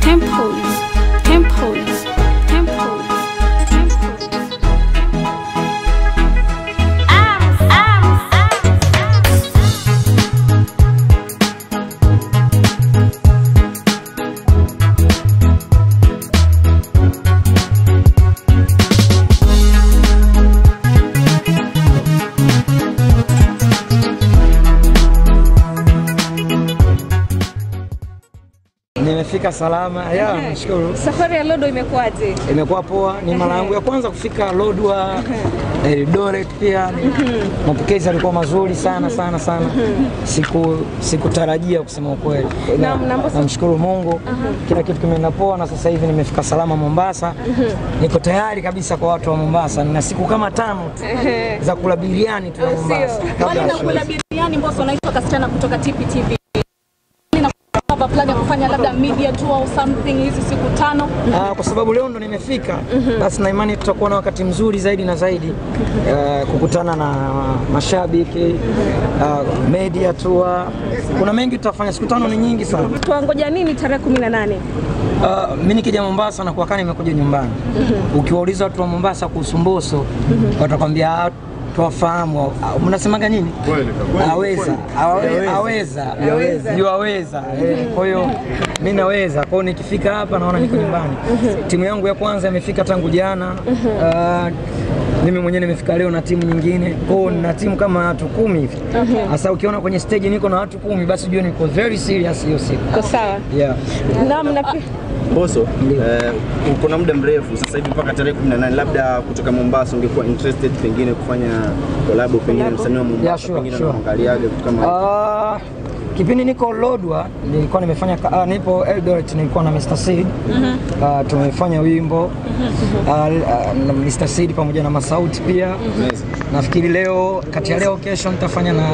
Tempos, tempos, tempos, tempos. Nimefika salama ya, nashukuru. Safari ya Lodo imekuwaje? Imekuwa poa, ni mara yangu ya kwanza kufika Lodwa Eldoret. Pia mapokezi yalikuwa mazuri sana sana sana, siku sikutarajia kusema ukweli. Na- Na- na Mbosso- Namshukuru Mungu, kila kitu kimeenda poa, na sasa hivi nimefika salama Mombasa. Niko tayari kabisa kwa watu wa Mombasa, nina siku kama tano tu za kula biriani tu ya Mombasa kabla Mbali ya na show. kula biriani, Mbosso unaitwa kasichana kutoka TPTV. Nina plan ya kufanya labda media tour au something hizi siku tano. Ah, kwa sababu leo ndo nimefika basi na imani tutakuwa na wakati mzuri zaidi na zaidi ah, kukutana na mashabiki ah, media tour. Kuna mengi tutafanya, siku tano ni nyingi sana. Tuangoja nini tarehe 18? Uh, mi nikija Mombasa na kuwakani nimekuja nyumbani. Ukiwauliza watu wa Mombasa kuhusu Mbosso watakwambia "Ah, tuwafahamu. Ah, Mnasemaga nini? Aweza, awe- aweza, juu aweza. Eh, Kwa hiyo mi naweza, kwa hiyo nikifika hapa naona niko nyumbani. Timu yangu ya kwanza imefika tangu jana. Ah, mimi mwenyewe nimefika leo na timu nyingine, kwa hiyo nina timu kama watu kumi hivi. Sasa ukiona kwenye stage niko na watu kumi, basi ujue niko very serious hiyo siku. Kwa sawa. Yeah. Naam, na pi- Mbosso, eh, uko na muda mrefu sasa hivi mpaka tarehe 18, labda kutoka Mombasa ungekuwa interested pengine kufanya collab pengine msanii wa Mombasa Yeah, sure, pengine sure. unaangaliaje vitu kama hivyo? Ah, kipindi niko Lodwa nilikuwa nimefanya ka- ah, nipo Eldoret nilikuwa na Mr. Seed Ah, tumefanya wimbo Ah, ah, na Mr. Seed pamoja na Masauti pia nafikiri leo kati ya leo kesho nitafanya na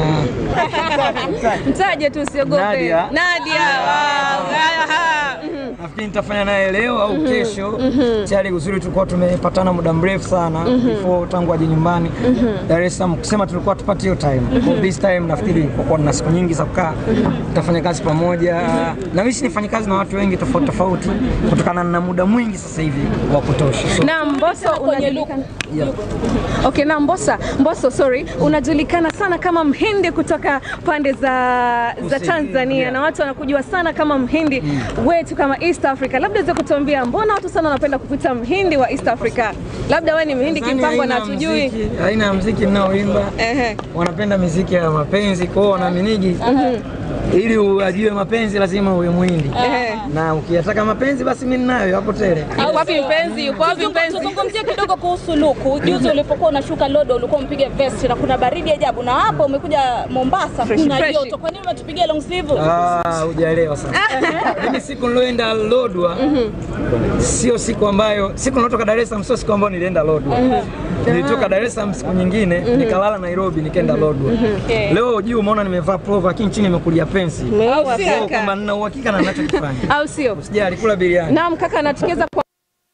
mtaje tu usiogope. Nadia. Nadia. Wow. Aha. Mhm. nafikiri nitafanya naye leo au kesho tayari uzuri tulikuwa tumepatana muda mrefu sana before tangu aje nyumbani Dar es Salaam kusema tulikuwa tupate hiyo time Kwa this time nafikiri kwa kuwa na siku nyingi za kukaa tutafanya kazi pamoja na wishi nifanye kazi na watu wengi tofauti tofauti kutokana na muda mwingi sasa hivi wa kutosha so, Na Mbosso unajulikana yeah. Okay, na Mbosso, Mbosso sorry, unajulikana sana kama mhindi kutoka pande za za Kusini, Tanzania yeah. na watu wanakujua sana kama mhindi wetu kama East Africa. Labda uweze kutuambia mbona watu sana wanapenda kukuita mhindi wa East Africa? Labda wewe ni mhindi Tanzania kimpangwa na haina hatujui. muziki- aina ya mziki ninaoimba Ehe. wanapenda miziki ya mapenzi kwao wanaminigi ili uajue mapenzi lazima uwe mwindi Ehe. na ukiyataka mapenzi basi mimi ninayo hapo tele Yuko wapi mpenzi? Yuko wapi Tuzungu- mpenzi? Tuzungumzie kidogo kuhusu luku. Juzi ulipokuwa unashuka Lodo ulikuwa umpige vest na kuna baridi ajabu, na hapa umekuja Mombasa Fresh, kuna fresh. joto. Kwa nini umetupigia long sleeve? Ah, hujaelewa sana. Mimi siku niloenda Lodwa sio siku ambayo siku nilotoka Dar es Salaam sio siku ambayo nilienda Lodwa. Nilitoka Dar es Salaam siku nyingine nikalala Nairobi nikaenda Lodwa. Okay. Leo juu umeona nimevaa pullover lakini chini nimekulia pensi. Au Kwa sio? hiyo kwamba nina uhakika na ninachokifanya. Au sio? Sijali kula biriani. Naam kaka, na tukiweza kwa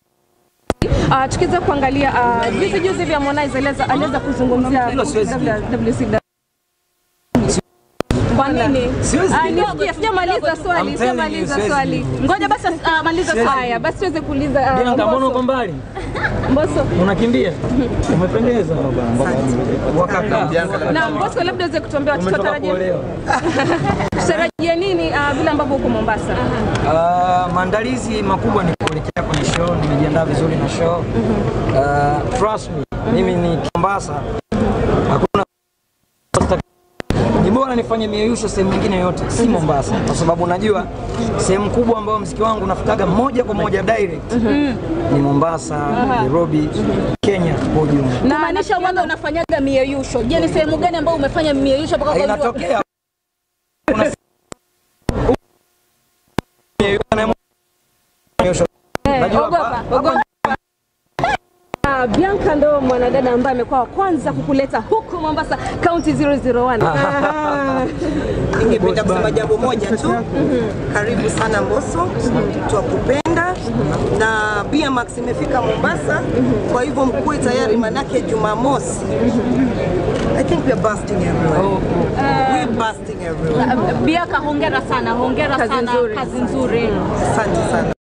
Uh, tukiweza kuangalia uh, juzi juzi vya Harmonize aliweza aliweza kuzungumzia Hilo siwezi. WCW. Kwa nini? Siwezi. Ah, nisikia, sijamaliza swali, I'm telling you, sijamaliza siwezi. swali. Ngoja basi ah, maliza Siwezi. swali. Haya, basi tuweze kuuliza uh, Ndio kama uko Mbosso. mbali. Mbosso. Unakimbia? Umependeza. Wakaka. Na Mbosso, labda uweze kutuambia Umetoka tutarajia kuolewa. tutarajia nini uh, vile ambavyo uko Mombasa? Ah, maandalizi makubwa ni kuelekea kwenye show, nimejiandaa vizuri na show. Ah, trust me, mimi ni Mombasa. Hakuna ni bora nifanye mieyusho sehemu nyingine yote, si Mombasa, kwa sababu najua sehemu kubwa ambayo mziki wangu unafikaga moja kwa moja direct ni Mombasa, Nairobi, Kenya kwa ujumla. Na maanisha waga unafanyaga mieyusho. Je, ni sehemu gani ambayo umefanya mieyusho mpaka ukajua? Inatokea kuna mieyusho. Najua Ogopa, hapa- ogopa. Ah, Bianca ndo mwanadada ambaye amekuwa wa kwanza kukuleta huku Mombasa County 001. Ah. Ningependa kusema jambo moja tu. Karibu sana Mbosso, twakupenda na BMX imefika Mombasa, kwa hivyo mkuwe tayari, manake Jumamosi. I think we are busting everywhere. We are busting everywhere. Biaka, hongera sana, hongera Kazi sana, nzuri. kazi nzuri. Asante sana.